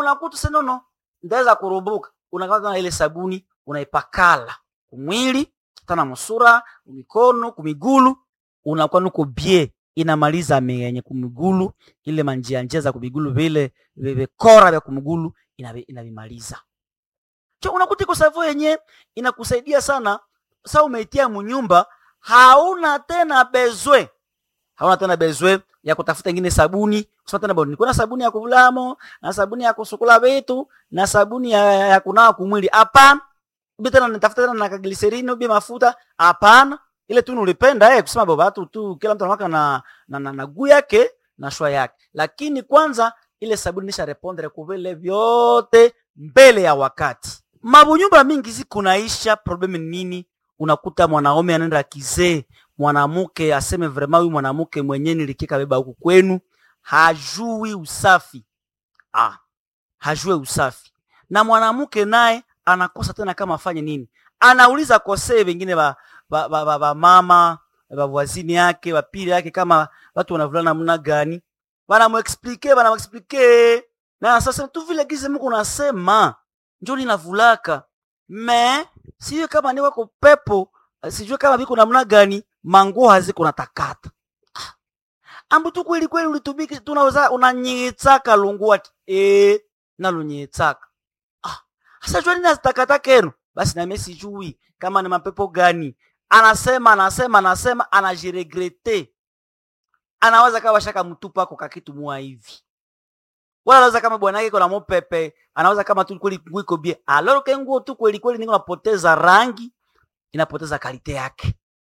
unakuta senono ndaweza kurubuka unakata na ile sabuni unaipakala kumwili tana musura kumikono kumigulu unakuwa nuko bie inamaliza menye kumigulu ile manjia njia za kumigulu vile vikora vya kumigulu inavi- inavimaliza cho unakuta iko savo yenye inakusaidia sana sa umeitia munyumba hauna tena bezwe hauna tena bezwe ya kutafuta ingine sabuni kusema tena bwana kuna sabuni ya kuvulamo na sabuni ya kusukula vitu na sabuni ya, ya kunawa kumwili hapana ubi tena nitafuta tena na kagliserini ubi mafuta hapana ile tu nulipenda eh, kusema baba tu tu kila mtu anawaka na na, na, na guu yake na shwa yake lakini kwanza ile sabuni nisha repondre kuvile vyote mbele ya wakati mabunyumba mingi zikunaisha probleme ni nini unakuta mwanaume anaenda kizee mwanamke aseme vrema huyu mwanamke mwenyewe nilikika beba huku kwenu hajui usafi ah, hajue usafi na mwanamke naye anakosa tena kama afanye nini anauliza kosee wengine ba, ba, ba, ba, ba mama bavwazini yake bapili yake kama watu wanavulana namna gani banamuexplike banamuexplike na sasa tu vile gize mko nasema njo ninavulaka me sijue kama ni wako pepo sijue kama viko namna gani manguo haziko natakata Ah. ambu tu kweli kweli ulitumiki tunaweza unanyitsaka lunguati e nalunyitsaka ah sasa jua nini azitakata kenu basi nami sijui kama ni mapepo gani anasema anasema anasema anajiregrete anaweza kawa shaka mtupa ako kakitu mua hivi wala anaweza kama bwana yake kuna mopepe anaweza kama tu kweli nguo iko bie aloro ke nguo tu kweli kweli niko napoteza rangi inapoteza kalite yake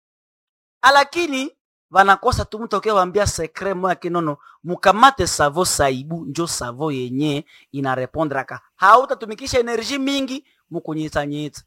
lakini vanakosa tu mtu akiwambia sekre moya kinono mukamate savo saibu njo savo yenye inarepondraka hautatumikisha enerji mingi mukunyitsanyitsa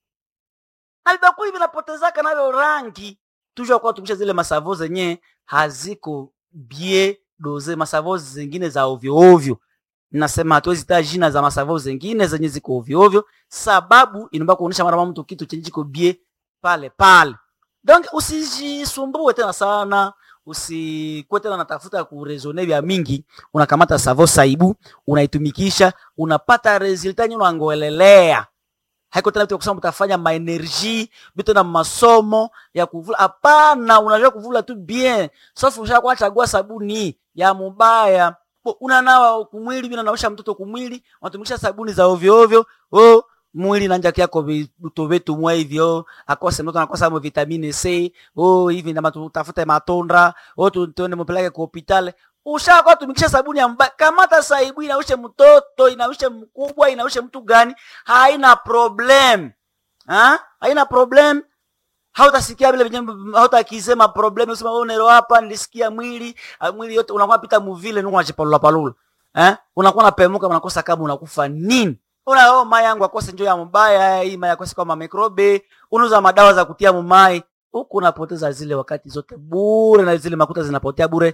na vibakuli vinapotezaka navyo rangi tujua kuwa tumikisha zile masavo zenye haziko bie doze masavo zingine za ovyo ovyo nasema hatuwezi taa jina za masavo zingine zenye ziko ovyo ovyo sababu inaomba kuonyesha mara mtu kitu chenye chiko bie pale pale donc usijisumbue tena sana usikuwe tena natafuta kurezone vya mingi unakamata savo saibu unaitumikisha unapata resulta nye unangoelelea haiko tena vitu vya kusema utafanya maenergie vitu na masomo ya kuvula hapana unajua kuvula tu bien safu ushakuwa chagua sabuni ya mubaya Bo, unanawa kumwili vile unaosha mtoto kumwili unatumikisha sabuni za ovyo ovyo oh mwili nanja kyako vitu vitu mwa hivyo akose mtoto anakosa mo vitamine C oh hivi ndama tutafute matondra oh tu- tuende mpeleke kwa hospitali ushakuwa tumikisha sabuni ya mbaya kamata saibu inaushe mtoto inaushe mkubwa inaushe mtu gani haina problem ha? haina problem hautasikia vile venye hautakisema problem usema wewe nero hapa nilisikia mwili ah, mwili yote unakuwa pita muvile nuko unachipalula palula eh unakuwa unapemuka unakosa kama unakufa nini una oh mai yangu akose njoo ya mbaya hii mai akose kama mikrobe unauza madawa za kutia mumai huku unapoteza zile wakati zote bure na zile makuta zinapotea bure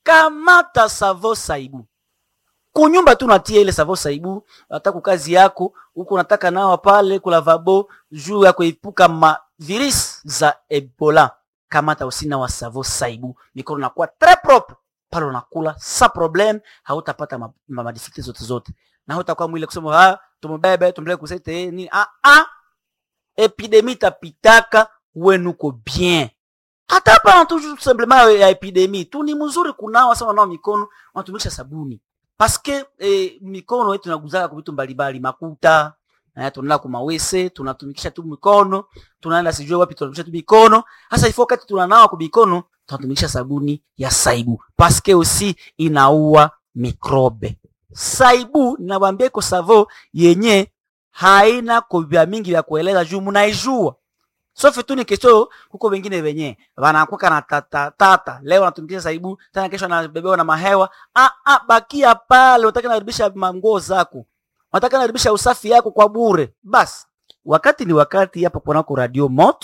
kamata savo saibu kunyumba tu natia ile savo saibu hata kukazi yako huku unataka nawa pale kulavabo juu ya kuepuka ma virus za ebola kamata usina wa savo saibu mikono nakuwa tres propre pale unakula sa problem hautapata ma, ma, madifikulte zote zote na hautakuwa mwile kusema ah tumubebe tumpeleke kusete eh, nini ah ah epidemi tapitaka wenuko bien hata hapa tu simplement ya epidemi tu ni mzuri kunawa sana nao mikono unatumikisha sabuni paske eh, mikono yetu inaguzaka kwa vitu mbalimbali makuta eh, tunaenda kumawese tunatumikisha tu mikono tunaenda sijue wapi tunatumikisha tu mikono hasa ifo wakati tunanawa kwa mikono tunatumikisha sabuni ya saibu paske usi inaua mikrobe saibu ninawambia iko savo yenye haina kovya mingi vya kueleza juu munaijua sofi tu ni kesho huko wengine wenye wanakuka na tata, tata. leo anatumikisha saibu tena kesho anabebewa na mahewa ah, ah, bakia pale unataka naribisha manguo zako unataka naribisha usafi yako kwa bure basi wakati ni wakati hapa kunako radio moto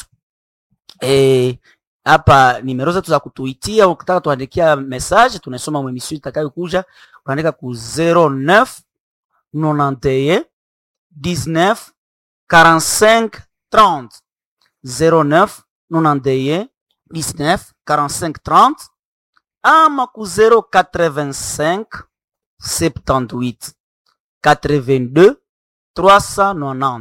eh, hapa nimero zetu za kutuitia ukitaka tuandikia message tunasoma mwemisio itakayokuja unaandika ku 09 91 19 45 30 09 91 19 45 30 ama ku 085 78 82 390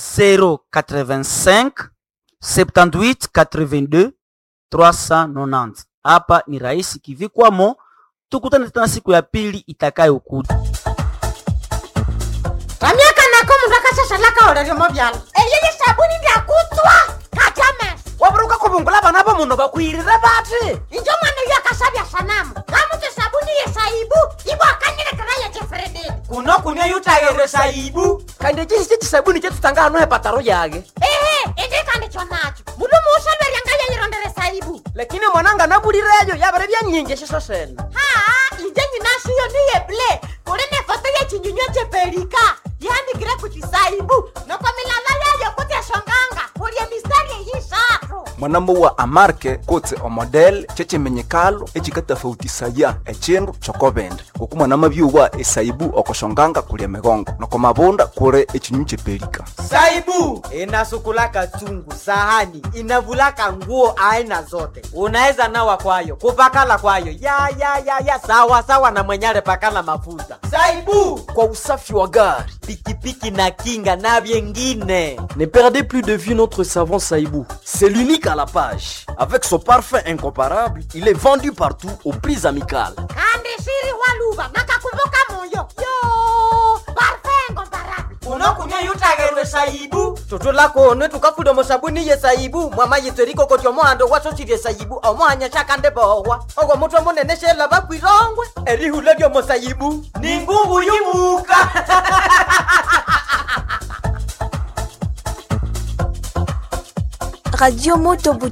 085 78 82 390. Hapa ni rahisi kivikwamo. Tukutane tena siku ya pili itakayokuja. ramyaka nako mundu akashashalaka oreremo vyala eyeye sabuni ndyakutswa kachames waburuka kubungula bana bo muno bakwirire bati injo mwana uyo akashavya sanamu kamutu sabuni yesaibu ibo akanyilekera ye jefrededi kuno kunia yutayere saibu kandi chisi chisabuni chetutanga hano hepataro yage ehe indikandikyo nacho mundu muushalweryanga yeyirondere saibu lakini mwananga nabulireyo yabere byanyingi shiso sene haa inje nyinashiyo niye ble kuli ne foto yechinyunywa chepelika yandikire kuchisaibu noko milala yayo kutyashonganga kulye mistari eyishatu mwanambo wa amarke kotse omodel chechimenyekalo echikatafautisaya echindu chokobende ngoku mwanama byuwa esaibu okoshonganga kulya migongo noko mabunda kure echinyu chepelika saibu inasukulaka chungu sahani inavulaka nguo aina zote unaweza nawa kwayo kupakala kwayo ya ya ya ya sawa sawa na mwenyale pakala mafuta saibu kwa usafi wa gari. pikipiki na kinga na vyengine Ne perdez plus de vue notre savon Saïbou. C'est l'unique à la page. Avec son parfum incomparable, il est vendu partout aux prix amicales. kandi shiri waluva nakakumbuka moyo yo parfengo barabi unokunya yutagerwe saibu tutula kone tukafuda musabuni ye saibu mwama yitseriko koti omohando wasosirye saibu omohanya shakande bohwa ogwo mutwe munene shela bakwirongwe erihula lyomusaibu ni ngungu yumuka Radio Moto Butembo.